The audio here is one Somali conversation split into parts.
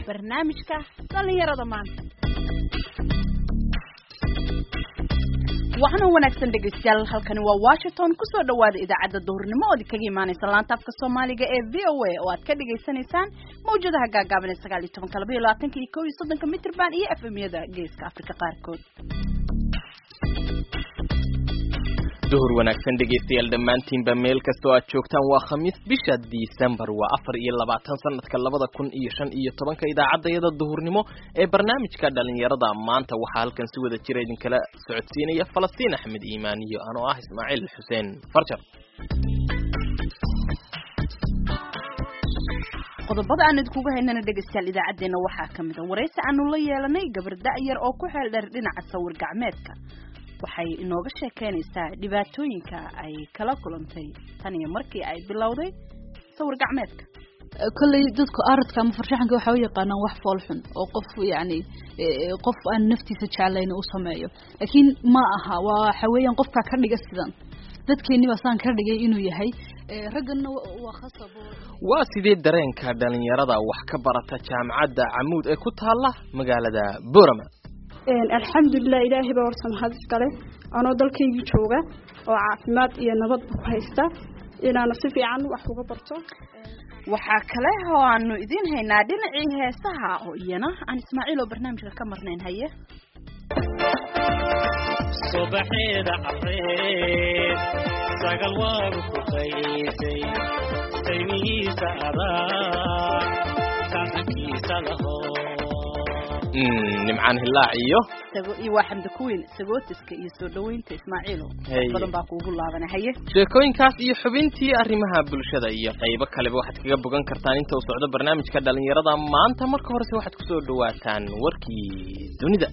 barnaamijka dhallinyarada maanta waxaana wanaagsan dhegaystayaal halkani waa washington kusoo dhawaada idaacadda duhurnimo ood kaga imaaneysa laanta afka soomaaliga ee v o a oo aad ka dhagaysanaysaan mawjadaha gaagaaban ee sagaal iyo tobanka laba iyo labaatanka iyo kow iyo soddonka mitrband iyo f m-yada geeska afrika qaarkood duhur wanaagsan dhegaystayaal dhammaantiinba meel kastoo aad joogtaan waa khamiis bisha disembar waa afar iyo labaatan sanadka labada kun iyo shan iyo tobanka idaacadayada duhurnimo ee barnaamijka dhalinyarada maanta waxaa halkan si wada jira idinkala socodsiinaya falastiin axmed iimaan iyo anoo ah ismaaciil xuseen farjar qodobada aan idinkuga haynana dhegaystayaal idaacadeena waxaa ka mid a waraysi aanu la yeelanay gabar da-yar oo ku xeel dheer dhinaca sawir gacmeedka waxay inooga sheekeynaysaa dhibaatooyinka ay kala kulantay tan iyo markii ay bilowday sawir gacmeedka kolley dadku aradka ama farshaxanka waxaa u yaqaanaan wax foolxun oo qof yacni qof aan naftiisa jeclayn u sameeyo laakiin ma aha waa waxa weeyaan qofkaa ka dhiga sidan dadkeeni baa saan ka dhigay inuu yahay ragganna waa khasab waa sidee dareenka dhalinyarada wax ka barata jaamacadda camuud ee ku taala magaalada borama alxamdulilah ilaahay baa horta mahad iskale anoo dalkaygii jooga oo caafimaad iyo nabadba ku haysta inaana si fiican wax uga barto waxaa kale oo aanu idiin haynaa dhinacii heesaha oo iyana aan ismaaciil oo barnaamijka ka marnayn haye subaxeeda careed sagal waagu ku qaysay saymihiisa adaa saxankiisa laho nimcaan hilaac iyo iyo waa xamda kuweyn sagootiska iyo soo dhaweynta ismaaciilo badan baa kuugu laabana haye sheekooyinkaas iyo xubintii arrimaha bulshada iyo qaybo kaleba waxaad kaga bogan kartaan inta uu socdo barnaamijka dhalinyarada maanta marka horese waxaad kusoo dhawaataan warkii dunida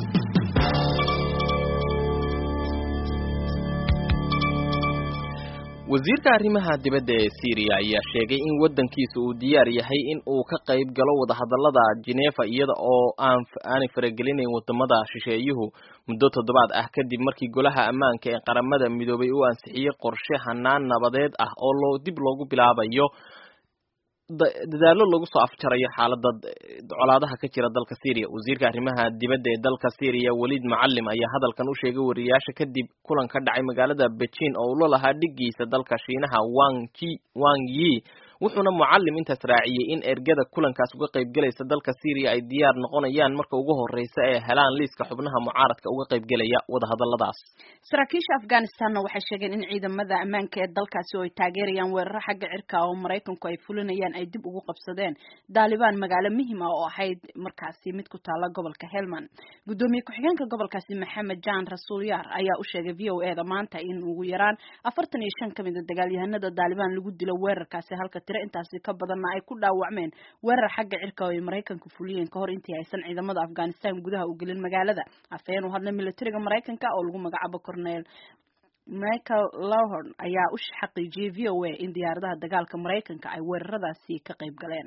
wasiirka arrimaha dibadda ee syriya ayaa sheegay in waddankiisa uu diyaar yahay in uu ka qayb galo wadahadallada genefa iyada oo aan aanay faragelinayn wadamada shisheeyuhu muddo toddobaad ah kadib markii golaha ammaanka ee qaramada midoobay uu ansixiyey qorshe hanaan nabadeed ah oo loo dib loogu bilaabayo dadaallo lagu soo afjarayo xaalada colaadaha ka jira dalka syria wasiirka arrimaha dibadda ee dalka syria waliid macalim ayaa hadalkan u sheegay wariyaasha kadib kulan ka dhacay magaalada beijing oo ula lahaa dhigiisa dalka shiinaha wang ji wang yi wuxuuna mucalim intaas raaciyey in ergada kulankaas uga qaybgelaysa dalka syria ay diyaar noqonayaan marka ugu horeysa ee helaan liiska xubnaha mucaaradka uga qaybgelaya wadahadaladaas saraakiisha afghanistanna waxay sheegeen in ciidamada ammaanka ee dalkaasi oo ay taageerayaan weeraro xagga cirka oo maraykanku ay fulinayaan ay dib ugu qabsadeen daalibaan magaalo muhima oo ahayd markaasi mid ku taala gobolka helmand gudoomiye ku-xigeenka gobolkaasi maxamed jan rasuul yaar ayaa u sheegay v o e da maanta in ugu yaraan afartan iyo shan kamid a dagaalyahanada daalibaan lagu dilo weerarkaasi halka intaasi ka badanna ay ku dhaawacmeen weerar xagga cirka oo ay maraykanku fuliyeen kahor intii aysan ciidamada afghanistan gudaha u gelin magaalada afhayeen u hadlay militariga maraykanka oo lagu magacaabo cornel michael lowhorn ayaa u xaqiijiyey v o a in diyaaradaha dagaalka maraykanka ay weeraradaasi ka qayb galeen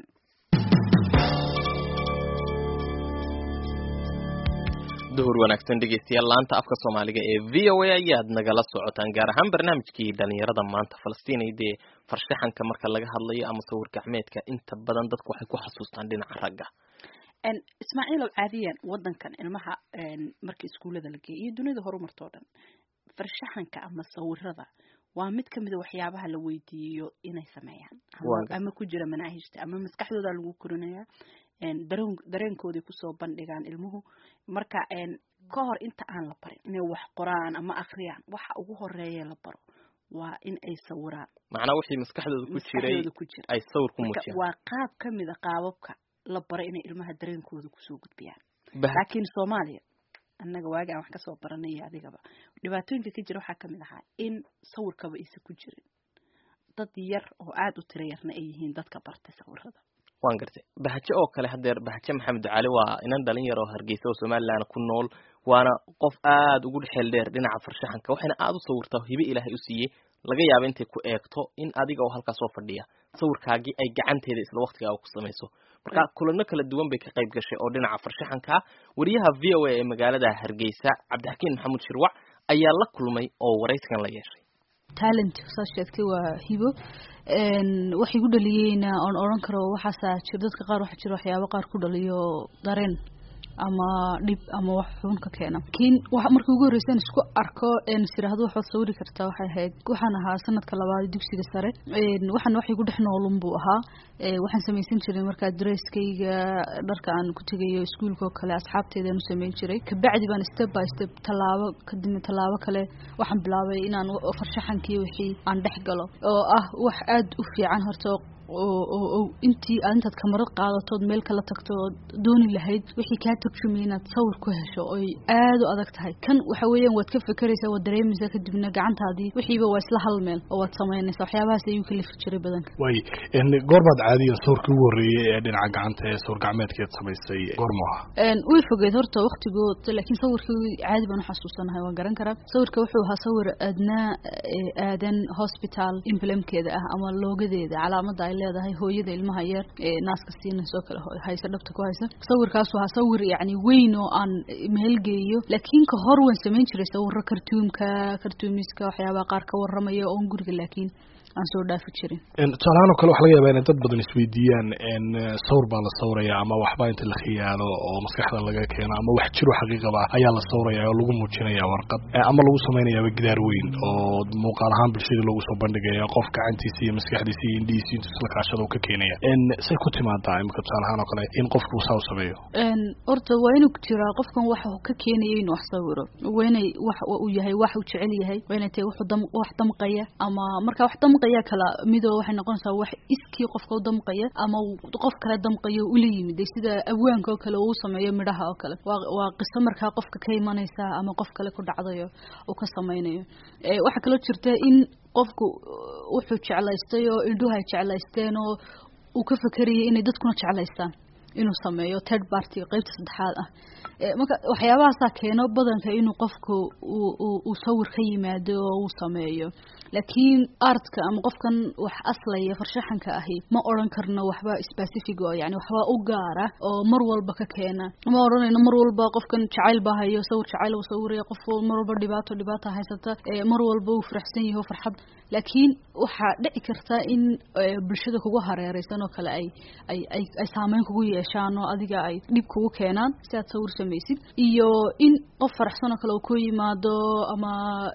duhur wanaagsan dhegeystayaal laanta afka soomaaliga ee v o a ayaad nagala socotaan gaar ahaan barnaamijkii dhalinyarada maanta falastiinay dee farshaxanka marka laga hadlayo ama sawir gacmeedka inta badan dadku waxay ku xasuustaan dhinaca ragga ismaaciilow caadiyan wadankan ilmaha marka iskuullada la geeya iyo dunida horumartoo dhan farshaxanka ama sawirada waa mid kamid a waxyaabaha la weydiiyo inay sameeyaan ama ku jira manaahijta ama maskaxdooda lagu korinayaa dareen dareenkooday kusoo bandhigaan ilmuhu marka ka hor inta aan la barin inay wax qoraan ama akriyaan waxa ugu horeeya la baro waa in ay sawiraan macnaa wixii maskaxdooda ku jiray ku jira ay sawir ku muujiyaan waa qaab kamid a qaababka la baro inay ilmaha dareenkooda kusoo gudbiyaan laakiin soomaaliya annaga waagi aan wax kasoo baranaya adigaba dhibaatooyinka ka jira waxaa kamid ahaa in sawirkaba aysan ku jirin dad yar oo aada u tiro yarna ay yihiin dadka bartay sawirada waan gartay bahaje oo kale hadeer bahaje maxamed cali waa inan dhalin yar oo hargeysa oo somalilan ku nool waana qof aada ugu xeel dheer dhinaca farshaxanka waxayna aada u sawirtaa hibe ilaahay u siiyey laga yaaba intay ku eegto in adiga oo halkaas soo fadhiya sawirkaagii ay gacanteeda isla waqtigaaga ku samayso marka kulano kala duwan bay ka qayb gashay oo dhinaca farshaxanka wariyaha v o a ee magaalada hargeysa cabdixakiin maxamuud shirwac ayaa la kulmay oo waraysigan la yeeshay talent saad sheegtay waa hibo waxay ku dhaliyeyna oon odhan karo waxaasaa jir dadka qaar waxaa jira waxyaabo qaar ku dhaliyo dareen ama dhib ama wax xun ka keena lakiin markii ugu horreysaan isku arko een siraahdo waxaad sawiri kartaa waxay ahayd waxaan ahaa sanadka labaad dugsiga sare waxaan waxay ku dhex noolun buu ahaa waxaan samaysan jiray markaa dresskayga dharka aan ku tegayo iskuulka oo kale asxaabteedaan u samayn jiray kabacdi baan step by step tallaabo kadibna tallaabo kale waxaan bilaabay inaan farshaxankii wixii aan dhex galo oo ah wax aada u fiican horta oo intii aad intaad kamarad qaadatood meel kala tagto ood dooni lahayd wixii kaa turjumay inaad sawir ku hesho oy aada u adag tahay kan waxa weeyaan waad ka fekeraysaa waad dareemaysaa kadibna gacantaadii wixiiba waa isla hal meel oo waad samaynaysaa waxyaabahaas ayuu kalifi jiray badanka way goorbaad caadiyan sawirkii ugu horreeyey ee dhinaca gacanta ee sawir gacmeedkeed samaysay goormu ahaa way fogeed horta waktigood laakiin sawirkii caadi baan uxasuusanahay waan garan karaa sawirka wuxuu ahaa sawir adnaa aadan hospital emblemkeeda ah ama loogadeeda calaamada ay leedahay hooyada ilmaha yar ee naaska siinayso kale haysa dhabta ku haysa sawirkaasu ahaa sawir yacni weyn oo aan meelgeeyo laakiin ka hor waan samayn jiray sawiro kartuumka kartuumiska waxyaabaha qaar ka warramaya oon guriga laakiin aan soo dhaafi jirin tusaalahaan oo kale waxa laga yaabaa inay dad badan isweydiiyaan sawir baa la sawraya ama waxbaa inta la khiyaalo oo maskaxda laga keeno ama wax jiro xaqiiqaba ayaa la sawraya oo lagu muujinaya warqad ama lagu samaynayaaba gidaar weyn oo muuqaal ahaan bulshada loogu soo bandhigaya qof gacantiisa iyo maskaxdiisa iyo indhihiisa intu isla kaashada uu ka keenaya say ku timaadaa imika tusaale ahaan oo kale in qofku saa u sameeyo horta waa inuu jiraa qofkan waxa ka keenaya inuu wax sawiro waa inay wax uu yahay wax uu jecel yahay waa inay tahay wuxuu dam wax damqaya ama marka wax damqaya ayaa kala midoo waxay noqonaysaa wax iskii qofka u damqaya ama qof kale damqayo ula yimid sida abwaanka oo kale uu sameeyo midhaha oo kale waa waa qiso markaa qofka ka imanaysa ama qof kale ku dhacdayo uu ka samaynayo waxaa kaloo jirta in qofku wuxuu jeclaystay oo indhuhu ay jeclaysteen oo uu ka fekerayay inay dadkuna jeclaystaan inuu sameeyo third party qeybta saddexaad ah marka waxyaabahaasaa keeno badanka inuu qofku uu sawir ka yimaado oo uu sameeyo laakiin artka ama qofkan wax aslaya farshaxanka ahi ma odran karno waxba specific oo yani waxba u gaara oo mar walba ka keena ma odhanayno mar walba qofkan jacayl baa hayo sawir jacayl uu sawiraya qof mar walba dhibaato dhibaata haysata mar walba uu faraxsan yaho farxad laakiin waxaa dhici karta in bulshada kugu hareereysan oo kale ay ay ay ay saameyn kugu yeeshaan oo adiga ay dhib kugu keenaan si aad sawir samaysid iyo in qof faraxsan oo kale uu ku yimaado ama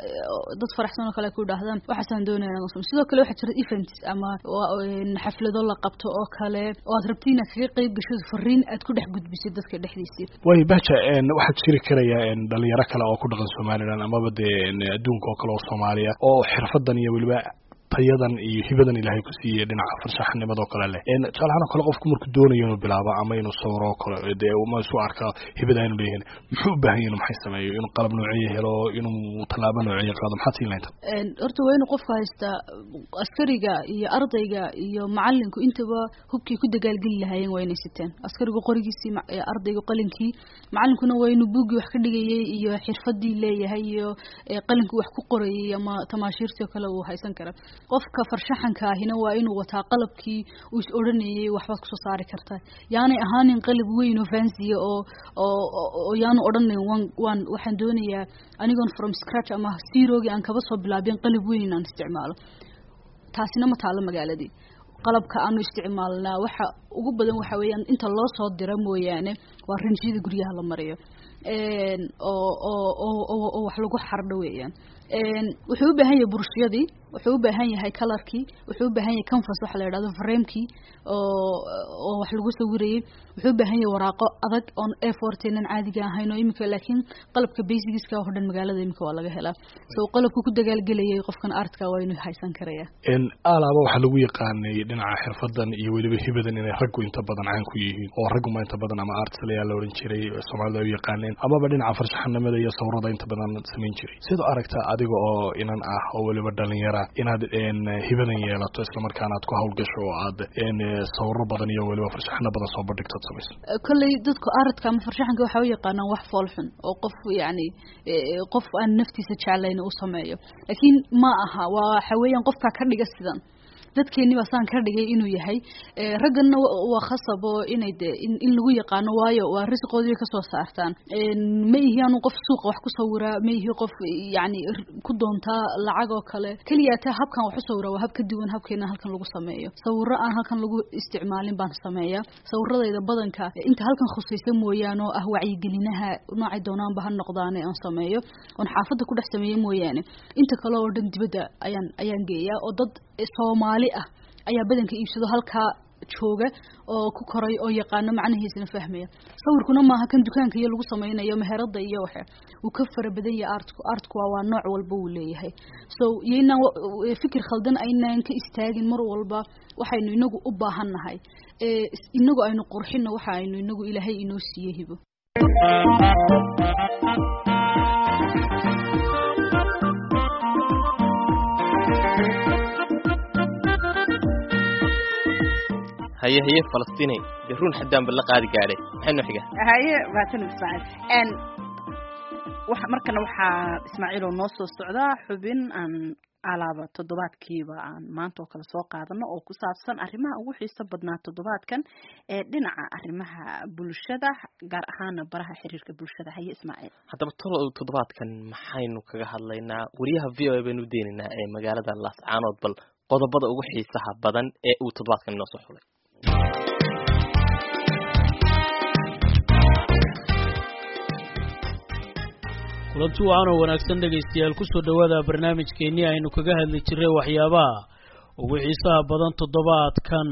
dad faraxsan oo kale ay ku idhaahdaan waxaasaan doonaya inaan samay sidoo kale waxaa jira events ama xaflado la qabto oo kale oo aad rabti inaad kaga qeyb gashid fariin aad ku dhex gudbisid dadka dhexdiisii way baja waxaa jiri karaya dhalinyaro kale oo ku dhaqan somaliland amaba dee adduunka oo kale oo soomaaliya oo xirfadan iyo weliba tayadan iyo hibadan ilaahay ku siiyey dhinaca farshaxnimadoo kale leh tusaalahaan oo kale qofku markuu doonayo inuu bilaabo ama inuu sawiro oo kale dee ma isu arka hibada inu leeyahin muxuu u baahan yahay inuu maxay sameeyo inuu qalab nooceye helo inuu tallaabo nooceye qaado maxaad siin lahaynta horta waa inuu qofku haystaa askariga iyo ardayga iyo macalinku intaba hubkii ku dagaalgeli lahaayeen waa inay siteen askarigu qorigiisii ardaygu qalinkii macalinkuna waa inuu buuggii wax ka dhigayay iyo xirfadii leeyahay iyo qalinkii wax ku qorayay ama tamaashiirtii oo kale uu haysan kara qofka farshaxanka ahina waa inuu wataa qalabkii uu is odhanayay waxbaad kusoo saari kartaa yaanay ahaanin qalab weyn oo fansiya oo oo yaanu odhanayn wan waan waxaan doonayaa anigoon from scratch ama zerogii aan kaba soo bilaabin qalab weyn inaan isticmaalo taasina ma taalo magaaladii qalabka aanu isticmaalnaa waxa ugu badan waxa weeyaan inta loo soo dira mooyaane waa rinjiyada guryaha la mariyo oo oo oo oo wax lagu xardho weeyaan wuxuu u baahan yahay burshiyadii wuxuu u baahan yahay colorkii wuxuu u baahan yahay canvas waxa la yidhahdo framekii oo oo wax lagu sawirayay wuxuu u baahan yahay waraaqo adag oon a fortenan caadiga ahayn oo imika laakiin qalabka basicska oo dhan magaalada imika waa laga helaa so qalabku ku dagaalgelayay qofkan artka waa inuu haysan karaya alaaba waxaa lagu yaqaanay dhinaca xirfadan iyo weliba hibadan inay raggu inta badan caan ku yihiin oo ragguma inta badan ama artist ayaa la oran jiray soomaalida ay u yaqaaneen amaba dhinaca farshaxanimada iyo sawirada inta badan samayn jiray sidoo aragtaa adiga oo inan ah oo weliba dhalinyara inaad hibadan yeelato islamarkaana aad ku hawlgasho oo aad sawiro badan iyo weliba farshaxano badan soo bandhigto ad samayso kolley dadku aradka ama farshaxanka waxaa u yaqaanaan wax foolxun oo qof yacni qof aan naftiisa jeclayn uu sameeyo laakiin ma aha waa waxa weeyaan qofkaa ka dhiga sidan dadkeeni baa saan ka dhigay inuu yahay ragganna waa khasab oo inay de in lagu yaqaano waayo waa risqoodii kasoo saartaan ma ihi anu qof suuqa wax ku sawiraa ma ihi qof yani ku doontaa lacag oo kale keliya taa habkan wax u sawiraa waa hab ka duwan habkeena halkan lagu sameeyo sawiro aan halkan lagu isticmaalin baan sameeyaa sawiradayda badanka inta halkan khusaysa mooyaane oo ah wacyigelinaha noocay doonaanba ha noqdaane aan sameeyo oon xaafadda ku dhex sameeyo mooyaane inta kale oo dhan dibadda ayaan ayaan geeyaa oo dad soomaali ah ayaa badanka iibsado halkaa jooga oo ku koray oo yaqaano macnahiisana fahmaya sawirkuna maaha kan dukaanka iyo lagu sameynayo meherada iyo waxa uu ka fara badan yahay artku artku waa waa nooc walba uu leeyahay so yaynaan fikir khaldan aynaan ka istaagin mar walba waxaynu inagu u baahan nahay inagu aynu qurxino waxa aynu inagu ilaahay inoo siiye hibo haye haye falastiney dee run xaddaanba la qaadi gaadhay maxay noo xiga haye mahadsan ismaaciil waxa markana waxaa ismaaciil oo noo soo socdaa xubin aan alaaba toddobaadkiiba aan maanta oo kale soo qaadano oo ku saabsan arrimaha ugu xiiso badnaa toddobaadkan ee dhinaca arrimaha bulshada gaar ahaana baraha xiriirka bulshada haye ismaaciil haddaba tolow toddobaadkan maxaynu kaga hadlaynaa wariyaha v o a baynu udeynaynaa ee magaalada laascaanood bal qodobada ugu xiisaha badan ee uu toddobaadkan inoo soo xulay kulanti wacan oo wanaagsan dhegaystayaal kusoo dhowaada barnaamijkeennii aynu kaga hadli jirray waxyaabaha ugu xiisaha badan toddobaadkan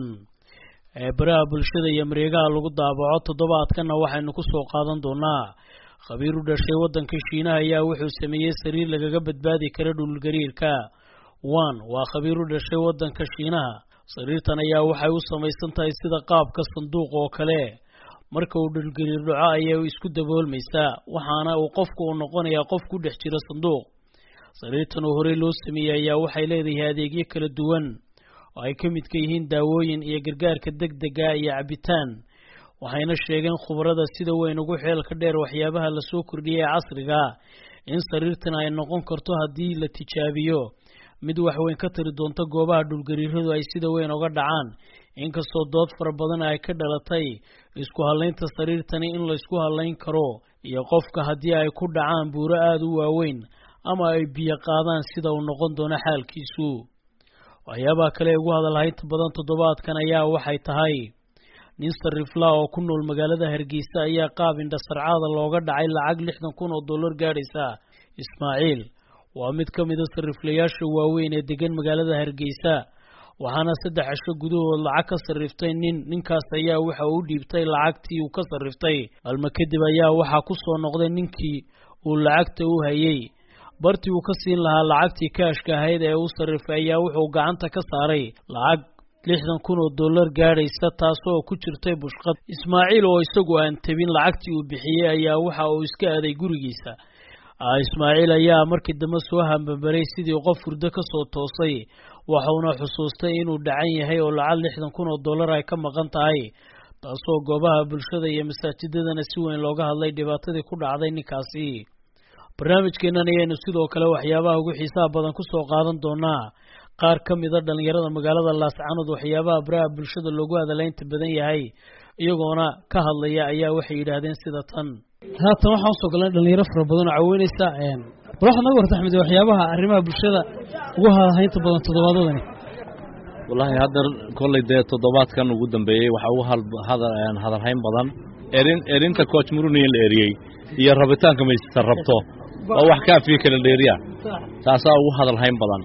ee baraha bulshada iyo mareegaha lagu daabaco toddobaadkanna waxaynu kusoo qaadan doonaa khabiir u dhashay waddanka shiinaha ayaa wuxuu sameeyey sariir lagaga badbaadi kara dhulgariirka wan waa khabiir u dhashay waddanka shiinaha sariirtan ayaa waxay u samaysan tahay sida qaabka sanduuq oo kale marka uu dhulgariir dhaco ayay isku daboolmaysaa waxaana uu qofku uu noqonayaa qof ku dhex jira sanduuq sariirtan oo horey loo sameeyey ayaa waxay leedahay adeegyo kala duwan oo ay ka midka yihiin daawooyin iyo gargaarka deg dega iyo cabitaan waxayna sheegeen khubarada sida weyn ugu xeelka dheer waxyaabaha lasoo kordhiyay ee casriga in sariirtan ay noqon karto haddii la tijaabiyo mid waxweyn ka tiri doonta goobaha dhulgariiradu ay sida weyn uga dhacaan inkastoo dood fara badan ay ka dhalatay isku hallaynta sariirtani in laysku hallayn karo iyo qofka haddii ay ku dhacaan buuro aada u waaweyn ama ay biyo qaadaan sida uu noqon doono xaalkiisu waxyaabaha kale ee ugu hadalhaynta badan toddobaadkan ayaa waxay tahay nin sariflaa oo ku nool magaalada hargeysa ayaa qaab indhasarcaada looga dhacay lacag lixdan kun oo dollar gaadhaysa ismaaciil waa mid ka mida sariflayaasha waaweyn ee degan magaalada hargeysa waxaana saddex cisho gudahood lacag ka sarriftay nin ninkaas ayaa waxa uu dhiibtay lacagtii uu ka sarriftay maalmo kadib ayaa waxaa ku soo noqday ninkii uu lacagta u hayay bartii uu ka siin lahaa lacagtii kaashka ahayd ee u sarrifay ayaa wuxuu gacanta ka saaray lacag lixdan kun oo dollar gaadhaysa taasoo ku jirtay bushqad ismaaciil oo isagu aan tabin lacagtii uu bixiyey ayaa waxa uu iska aaday gurigiisa ismaaciil ayaa markii dambe soo hambabaray sidii qof hurdo ka soo toosay waxauna xusuustay inuu dhacan yahay oo lacag lixdan kun oo dollar ay ka maqan tahay taasoo goobaha bulshada iyo masaajidadana si weyn looga hadlay dhibaatadii ku dhacday ninkaasi barnaamijkeennan ayaynu sidoo kale waxyaabaha ugu xiisaha badan kusoo qaadan doonaa qaar ka mida dhallinyarada magaalada laascanood waxyaabaha baraha bulshada loogu hadalaynta badan yahay iyagoona ka hadlaya ayaa waxay yidhaahdeen sida tan haatan waxaan usoo galnay dhalinyaro fara badan oo caweyneysa bal waxaad naga warta axmed waxyaabaha arrimaha bulshada ugu hadalhaynta badan toddobaadadani wallaahi hadda kolley dee toddobaadkan ugu dambeeyey waxaa ugu hadalhayn badan erin erinta coach muruni in la eriyey iyo rabitaanka maysa rabto waa wax kaafiya kala dheeriya taasaa ugu hadalhayn badan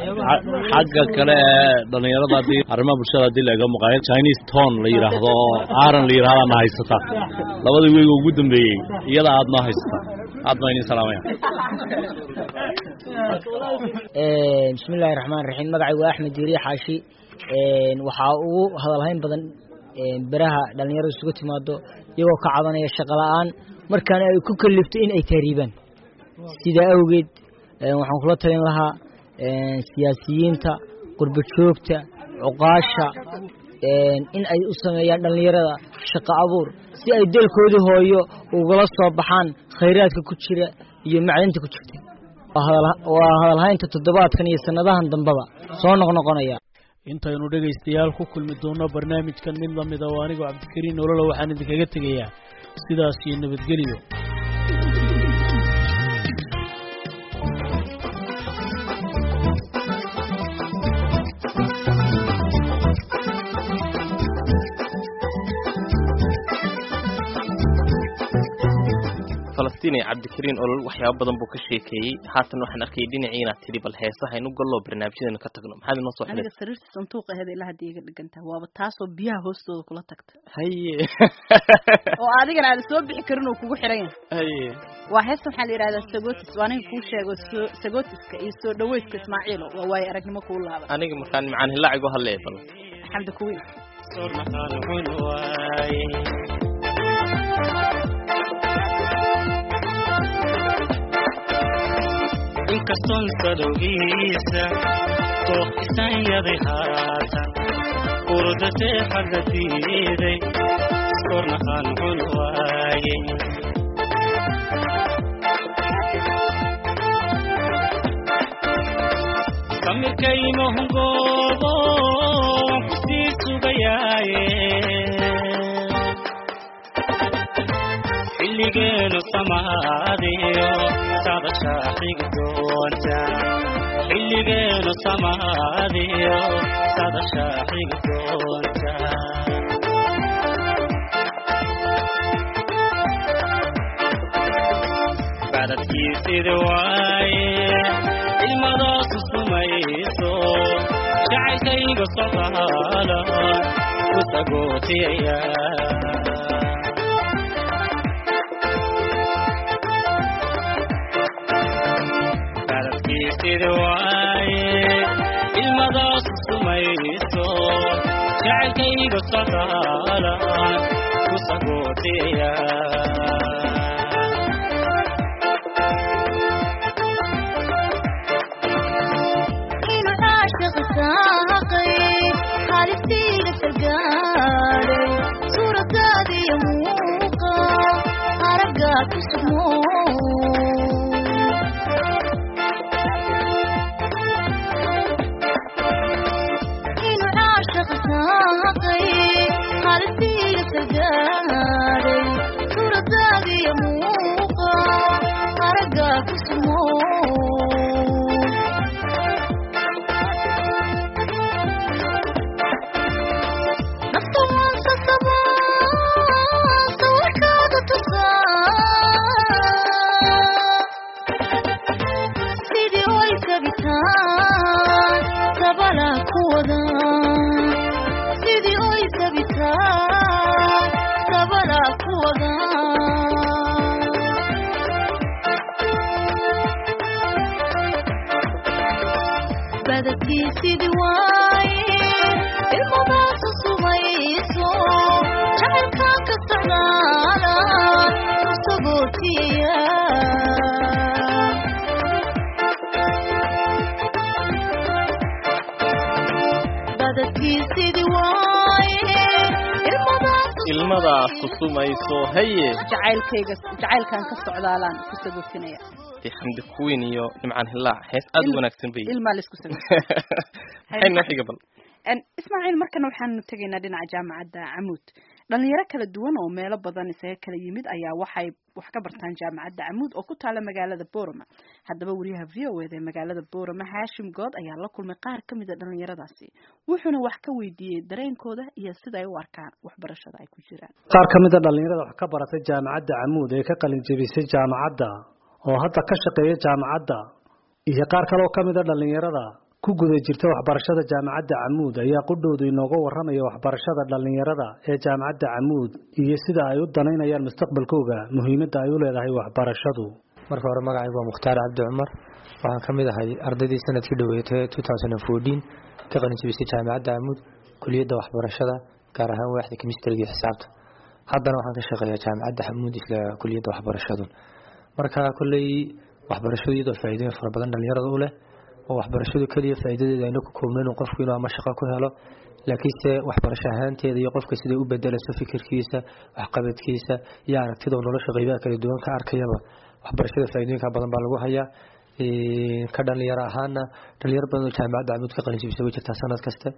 xagga kale ee dhallinyarada haddii arrimaha bulshada haddii la ega maqaayo chinese ton la yidhaahdo oo aaran la yidhahda na haysata labadii weyga ugu dambeeyey iyada aad noo haysata aad baa idin salaamaya bismillahi raxmaan raxiim magacay waa axmed diiriye xaashi waxaa ugu hadalhayn badan beraha dhallinyarada isugu timaado iyagoo ka cabanaya shaqo la-aan markaana ay ku kalifto in ay taariibaan sidaa awgeed waxaan kula talin lahaa siyaasiyiinta qurba joogta cuqaasha in ay u sameeyaan dhallinyarada shaqo abuur si ay dalkoodii hooyo ugala soo baxaan khayraadka ku jira iyo macdinta ku jirta waa hadalhaynta toddobaadkan iyo sanadahan dambaba soo noqnoqonaya intaynu dhegaystayaal ku kulmi doonno barnaamijkan mid lamida oo anigoo cabdikariin nolola waxaan idinkaga tegayaa sidaas iyo nabadgelyo falastiin cabdikariin olol waxyaaba badan buu ka sheekeeyey haatan waxaan arkayay dhinacii inaad tidhi bal heesahaynu gallo barnaamijyadeenu ka tagno maxaad inoo soo aniga xidhay sariirta sanduuqa aheed ilaa hadda iga dhigantaha waaba taasoo biyaha hoostooda kula tagta haye oo adigana aada soo bixi karin uu kugu xiran yahay haye waa heesta waxaa la yidhahdaa sagotis waa aniga kuu sheego soo sagotiska iyo soo dhaweydka ismaaciilo waa waayo aragnimo kuu laaban aniga markaan macaan hilaacigo hadlee bal xamdi kuwiin sor maxaan cun waaye inkastoon sadowgiisa dooq isanyaday haatan urdatee xagga diiday sor maxaan cun waaye samirkaymahungoobo kusii sugayaaye xilligeenu samaadiyo sadashaa xigi doonta xilligeenu samaadiyo sadashaa xigi doonta bacdadkiisida waaye ilmadaasu sumayso jacaylkayga socdaala ku sagootiyaya bacdadkiisida waaye ilmadaasu sumayso jacaylkayga socdaala ku sagootiyaya inuu caashiq saaqay xaaliftiiga sargaaday suuradaadiyo muuqa araggaa ku sugmo inuu caashiq saaqay xaaliftiiga sargaaday suuradaadiyo muuqa araggaa ku sugmo nafta waan sasabaa sawirkaada tusaa sidii way sabitaan sabala ku wada sidii oy sabitaan sabala ku wada badadkii sidii waaye ilmadaasu sumayso jacaylkaan ka socdaala ku sagootiya badadkii sidii waaye ilmadaasu ilmadaas kusumayso haye jacaylkayga jacaylkan ka socdaalaan ku sagootinaya dee xamdi kuwiin iyo nimcaan hilaac hees aad u wanaagsan bay ilmaa la isku sago maxay noo xiga bal En, ismaaciil markana waxaanu tegaynaa dhinaca jaamacadda camuud dhalinyaro kala duwan oo meelo badan isaga kala yimid ayaa waxay wax ka bartaan jaamacadda camuud oo ku taala magaalada boorama haddaba wariyaha v o eda ee magaalada boorama haashim good ayaa la kulmay qaar ka mid a dhalinyaradaasi wuxuuna wax ka weydiiyey dareenkooda iyo sida ay u arkaan waxbarashada ay ku jiraan qaar ka mid a dhallinyarada wax ka baratay jaamacadda camuud ee ka qalin jebisay jaamacadda oo hadda ka shaqeeya jaamacadda iyo qaar kale oo ka mid a dhallinyarada ku guda jirta waxbarashada jaamacadda camuud ayaa qudhoodu inooga warramaya waxbarashada dhallinyarada ee jaamacadda camuud iyo sida ay u danaynayaan mustaqbalkooga muhiimadda ay u leedahay waxbarashadu marka hore magacaygu waa mukhtaar cabdi cumar waxaan ka mid ahay ardaydii sanadkii dhoweetay ka qalin jebisay jaamacadda camuud kuliyadda waxbarashada gaar ahaan waaxda kemistriga iyo xisaabta haddana waxaan ka shaqeeyaa jaamacadda camuud isla kuliyadda waxbarashadu marka kolley waxbarashadu iyadoo faa'iidooyin fara badan dhallinyarada u leh oo waxbarashadu keliya faa'iidadeeda ayna ku koobnayn uu qofku inuu ama shaqo ku helo laakiinse waxbarasho ahaanteeda iyo qofka siday u bedelayso fikirkiisa waxqabadkiisa iyo aragtida uu nolosha qaybaha kala duwan ka arkayaba waxbarashada faa'iidooyinka badan baa lagu hayaa ka dhalinyaro ahaana dhalinyaro badan oo jaamacadda camuud ka qalin jibisa way jirtaa sanad kasta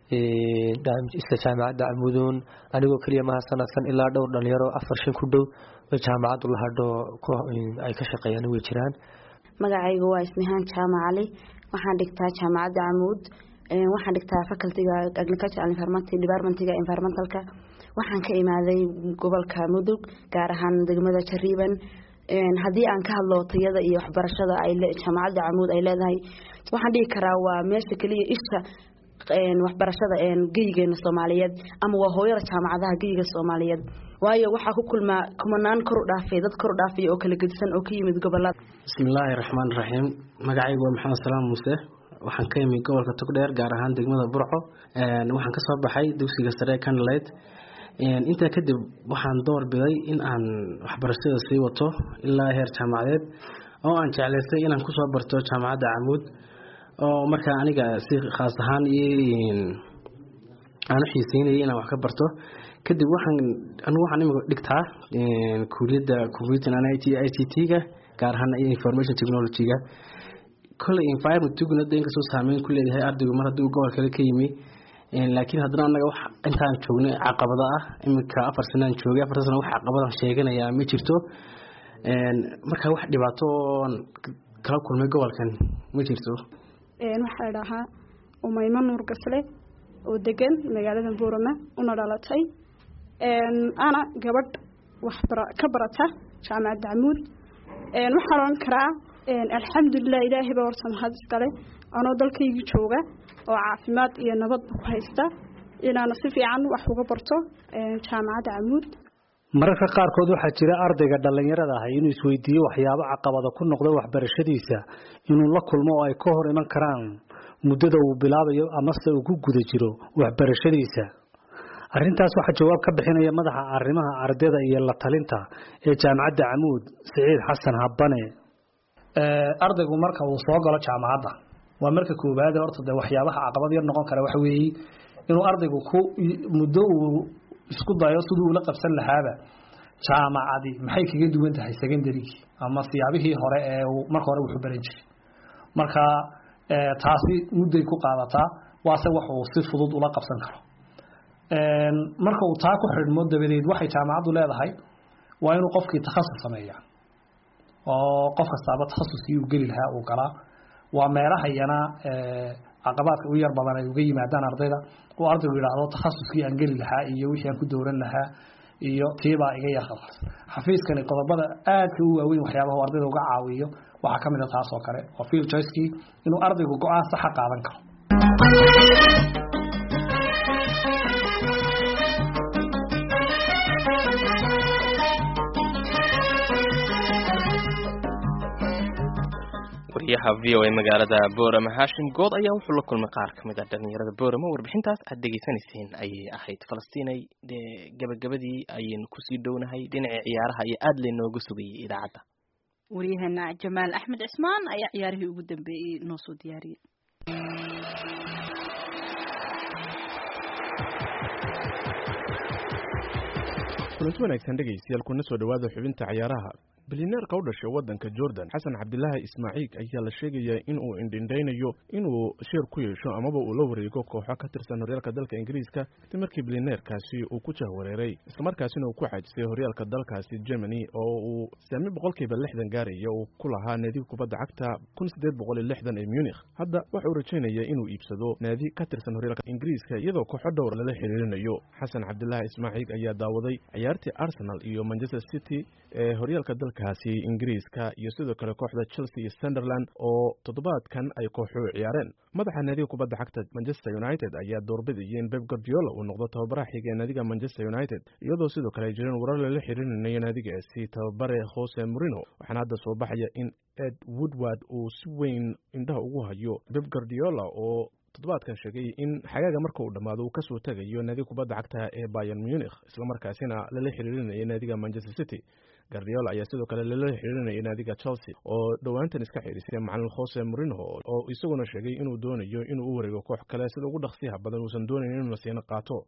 isla jaamacadda camuuduun anigoo keliya maha sanadkan ilaa dhowr dhalinyaro afar shan ku dhow oo jaamacaddu la hadho ay ka shaqeeyaan way jiraan magacaygu waa ismihaan jaamac cali waxaan dhigtaa jaamacadda camuud waxaan dhigtaa facultyga agriculture and environmental departmentiga environmentalka waxaan ka imaaday gobolka mudug gaar ahaan degmada jariiban haddii aan ka hadlo tayada iyo waxbarashada ay jaamacadda camuud ay leedahay waxaan dhihi karaa waa meesha keliya isha waxbarashada geyigeena soomaaliyeed ama waa hooyada jaamacadaha geyiga soomaaliyeed waayo waxaa ku kulmaa kumanaan kor u dhaafay dad kor u dhaafay oo kala gedisan oo ka yimid gobolada bismillaahi raxmaan raxiim magacaygu waa maxamed salaam muuse waxaan ka imid gobolka togdheer gaar ahaan degmada burco waxaan kasoo baxay dugsiga sare canlite intaa kadib waxaan door biday in aan waxbarashada sii wato ilaa heer jaamacadeed oo aan jeclaystay inaan kusoo barto jaamacadda camuud oo markaa aniga si khaas ahaan aan u xiiseynayay inaan wax ka barto kadib waxaan anigu waxaan imika dhigtaa kuuliyadda computer and i c t-ga gaar ahaan information technology-ga kolley environment-guna da inkastoo saameyn ku leeyahay ardaygu mar haddii uu gobol kale ka yimi laakiin haddana anaga wax intaan joognay caqabada ah iminka afar sanaan joogay afartan sana wax caqabadan sheeganayaa ma jirto marka wax dhibaato oon kala kulmay gobolkan ma jirto waxaa dhahaa umaymo nuur gasle oo degan magaalada buurama una dhalatay ana gabadh waxbara ka barata jaamacadda camuud waxaan oran karaa alxamdulilah ilaahay baa horta mahad iskale anoo dalkaygii jooga oo caafimaad iyo nabadba ku haysta inaana si fiican wax uga barto jaamacadda camuud mararka qaarkood waxaa jira ardayga dhallinyarada ahay inuu isweydiiyo waxyaabo caqabada ku noqda waxbarashadiisa inuu la kulmo oo ay ka hor iman karaan muddada uu bilaabayo amase uu ku guda jiro waxbarashadiisa arrintaas waxaa jawaab ka bixinaya madaxa arrimaha ardayda iyo la talinta ee jaamacadda camuud siciid xasan habane ardaygu marka uu soo galo jaamacadda waa marka koowaad horta dee waxyaabaha caqabad yar noqon kara waxa weeye inuu ardaygu ku muddo uu isku dayo siduu ula qabsan lahaaba jaamacadi maxay kaga duwan tahay secondarygii ama siyaabihii hore ee uu marka hore wuxuu baran jiray marka taasi mudday ku qaadataa waase wax uu si fudud ula qabsan karo marka uu taa ku xidhmo dabadeed waxay jaamacaddu leedahay waa inuu qofkii takhasus sameeya oo qof kastaaba takhasuskii uu geli lahaa uu galaa waa meelahayana caqabaadka u yar badan ay uga yimaadaan ardayda uu ardaygu yidhaahdo takhasuskii aan geli lahaa iyo wixii aan ku dowran lahaa iyo tiibaa iga yar khalkhas xafiiskani qodobada aadka u waaweyn waxyaabaha uu ardayda uga caawiyo waxaa ka mid a taas oo kale oo field choicekii inuu ardaygu go-aan saxa qaadan karo wariyaha v o a magaalada boorama haashim good ayaa wuxuu la kulmay qaar ka mid a dhalinyarada boorama warbixintaas aad dhegaysanayseen ayay ahayd falastiinay dee gabagabadii ayaynu kusii dhownahay dhinacii ciyaaraha iyo aada laynooga sugayay idaacadda waryaheena jamaal axmed cismaan ayaa ciyaarihii ugu dambeeyey noo soo diyaariyey kulanti wanaagsan dhegaystayaal kuna soo dhowaada xubinta ciyaaraha bilineerka u dhashay waddanka jordan xasan cabdilaahi ismaaciil ayaa la sheegayaa in uu indhindhaynayo inuu sheer ku yeesho amaba uu la wareego kooxo ka tirsan horyaalka dalka ingiriiska kadib markii bilineerkaasi uu ku jahwareeray islamarkaasina uu ku xaajisay horyaalka dalkaasi germany oo uu saami boqolkiiba lixdan gaaraya uu ku lahaa naadiga kubadda cagta kun siddeed boqol iyo lixdan ee munich hadda waxa uu rajaynaya inuu iibsado naadi ka tirsan horyaalka ingiriiska iyadoo kooxo dhowr lala xiriirinayo xasan cabdilaahi ismaaciil ayaa daawaday ciyaartii arsenal iyo manchester city ee horyaalka dalkaasi ingiriiska iyo sidoo kale kooxda chelsea iyo sunderland oo toddobaadkan ay kooxu ciyaareen madaxa naadiga kubadda cagta manchester united ayaa doorbidaya in beb guardiola uu noqdo tababaraha xiga ee naadiga manchester united iyadoo sidoo kale ay jireen warar lala xiriirinayo naadigaasi tababare jose morino waxaana hadda soo baxaya in ed woodward uu si weyn indhaha ugu hayo beb guardiola oo toddobaadkan sheegay in xagaaga marka uu dhammaado uu kasoo tegayo naadiga kubadda cagta ee bayan munich islamarkaasina lala xiriirinayo naadiga manchester city gardiola ayaa sidoo kale lala xiriirinaya naadiga chelsea oo dhowaantan iska xirisay macalin jose morino oo isaguna sheegay inuu doonayo inuu u wareego koox kale sida ugu dhaqsiyaha badan uusan doonayn inuu nasiino qaato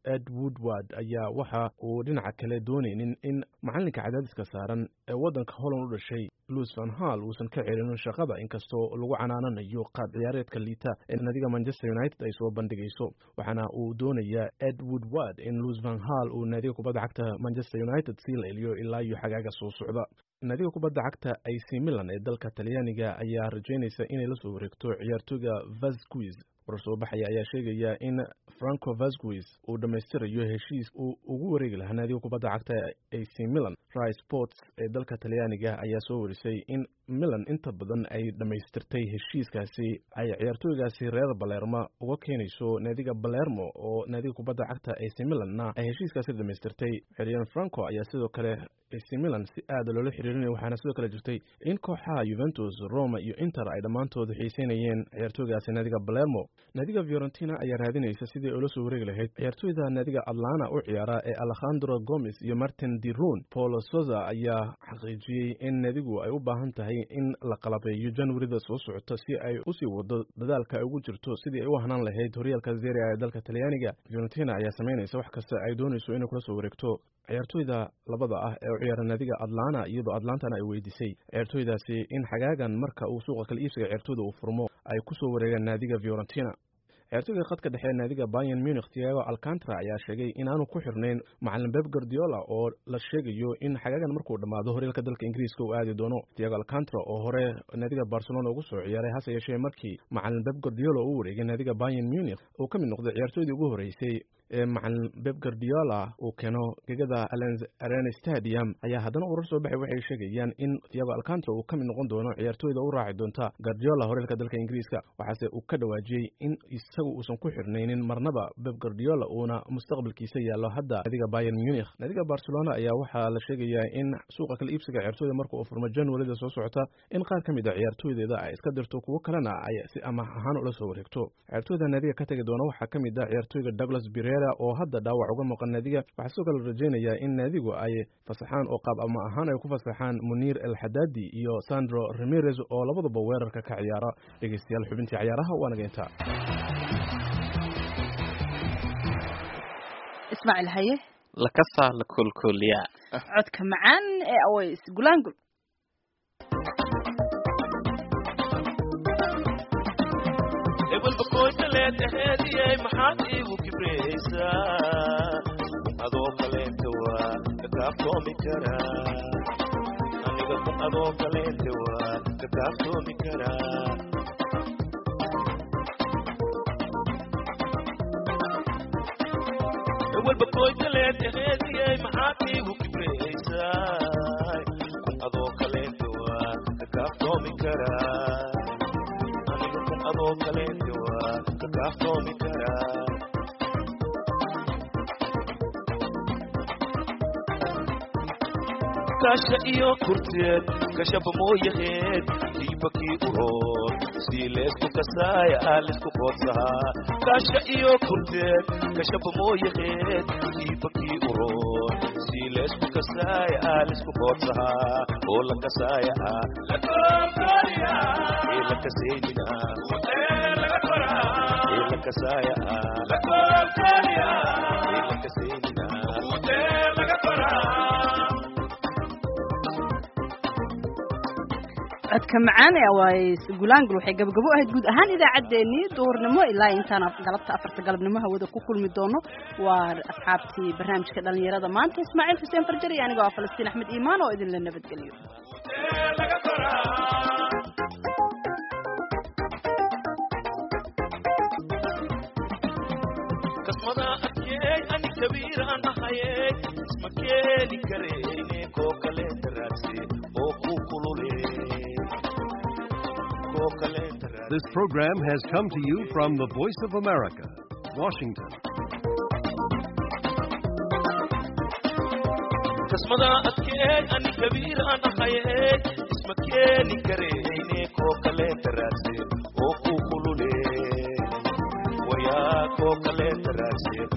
ed woodward ayaa waxa uu dhinaca kale doonaynin in macalinka cadaadiska saaran ee waddanka holland u dhashay louis van hall uusan ka celinin shaqada inkastoo lagu canaananayo qaab ciyaareedka liita ee nadiga manchester united ay soo bandhigayso waxaana uu doonayaa ed woodward in louis van hall uu naadiga kubadda cagta manchester united sii leeliyo ilaa iyo xagaaga soo socda naadiga kubadda cagta ac milan ee dalka talyaaniga ayaa rajaynaysa inay la soo wareegto ciyaartooyga vasquez warar soo baxaya ayaa sheegaya in franco vasquez uu dhammaystirayo heshiis uu ugu wareegi lahaa naadiga kubadda cagta ac milan ry sports ee dalka talyaaniga ayaa soo warisay in milan inta badan ay dhammaystirtay heshiiskaasi ay ciyaartooygaasi reer balerma uga keenayso naadiga balermo oo naadiga kubadda cagta ac milanna ay heshiiskaasi dhammaystirtay xeryan franco ayaa sidoo kale ac milan si aada loola xiriirinaya waxaana sidoo kale jirtay in kooxaha yuventus roma iyo inter ay dhammaantood xiiseynayeen ciyaartooygaasi naadiga balermo naadiga fiorentina ayaa raadinaysa sidii ula soo wareegi lahayd ciyaartooyda naadiga atlana u ciyaara ee alejandro gomes iyo martin dirun paulo soza ayaa xaqiijiyey in naadigu ay u baahan tahay in la qalabeeyo januarida soo socota si ay usii wado dadaalka ay ugu jirto sidii ay u hanaan lahayd horyaalka zeria ee dalka talyaaniga fiorentina ayaa samaynaysa wax kasta ay doonayso inay kula soo wareegto ciyaartooyda labada ah ee u ciyaara naadiga atlana iyadoo atlantana ay weydiisay ciyaartooydaasi in xagaagan marka uu suuqa kala iibsiga ciyaartooyda uu furmo ay kusoo wareegaan naadiga fiorentina ciyaartooyga khadka dhexe naadiga Bayern Munich Thiago Alcantara ayaa sheegay inaanu ku xirnayn macallin Pep Guardiola oo la sheegayo in xagaagan markuu dhamaado horyaalka dalka Ingiriiska uu aadi doono Thiago Alcantara oo hore naadiga Barcelona ugu soo ciyaaray hase yeeshee markii macallin Pep Guardiola uu wareegay naadiga Bayern Munich uu ka mid noqday ciyaartooydii ugu horeysay ee macallin Pep Guardiola uu keeno gegada Allianz Arena Stadium ayaa haddana urar soo baxay waxay sheegayaan in Thiago Alcantara uu ka mid noqon doono ciyaartooyda u raaci doonta Guardiola horyaalka dalka Ingiriiska waxaase uu ka dhawaajiyey in isagu uusan ku xirnaynin marnaba Pep Guardiola uuna mustaqbalkiisa yaallo hadda naadiga Bayern Munich naadiga Barcelona ayaa waxaa la sheegayaa in suuqa kala iibsiga ciyaartooyda marka uu furmo January soo socota in qaar ka mid ah ciyaartooydeeda ay iska dirto kuwo kalena ay si amaah ahaan ula soo wareegto ciyaartooyda naadiga ka tagi doona waxaa ka mid ah ciyaartooyga Douglas Pereira oo hadda dhaawac uga maqan naadiga waxaa sidoo kale rajaynayaa in naadigu ay fasaxaan oo qaab ama ahaan ay ku fasaxaan Munir El Haddadi iyo Sandro Ramirez oo labaduba weerarka ka ciyaara dhegeystayaal xubintii ciyaaraha waa naga intaa ismaaciil haye lakasa la kolkoliya codka macaan ee aways gulaangul ebelbakoytaleedaheediyey maxaad iigu kibraysaa adoo kaleenta waa kakaaftoomi karaa aniga kun adoo kaleenta waa kakaaftoomi karaa ewelbakoytaleedaheediyey maxaad iigu kibraysaa kun adoo kaleenta waa kakaaftoomi karaa aniga kun adoo kaleenta waa kakaaftoomi karaa kasha iyo kurteed kashaba mooyaheed diibakii uroon sii leesku kasaaya aa lisku qoodsahaa kasha iyo kurteed kashaba mooyaheed diibakii uroon sii leesku kasaaya aa lisku qoodsahaa oo la kasaaya ah ee la kasaynina ee la kasaaya ah ee la kasaynina codka macaan ee aways gulaangul waxay gabagabo ahayd guud ahaan idaacaddeenii duhurnimo ilaa intaan galabta afarta galabnimo hawada ku kulmi doono waa asxaabtii barnaamijka dhalinyarada maanta ismaaciil xuseen farjar iyo aniga waa falastiin axmed iimaan oo idinla nabadgeliyo kasmada arkey ani kabiiraan ahayey isma keeni kareyne koo kaleenta raadse oo ku kulule koo kaleenta raadse This program has come to you from the Voice of America, Washington. kasmada arkey ani kabiiraan ahayey isma keeni kareyne koo kaleenta raadse oo ku kulule wayaa koo kaleenta raadse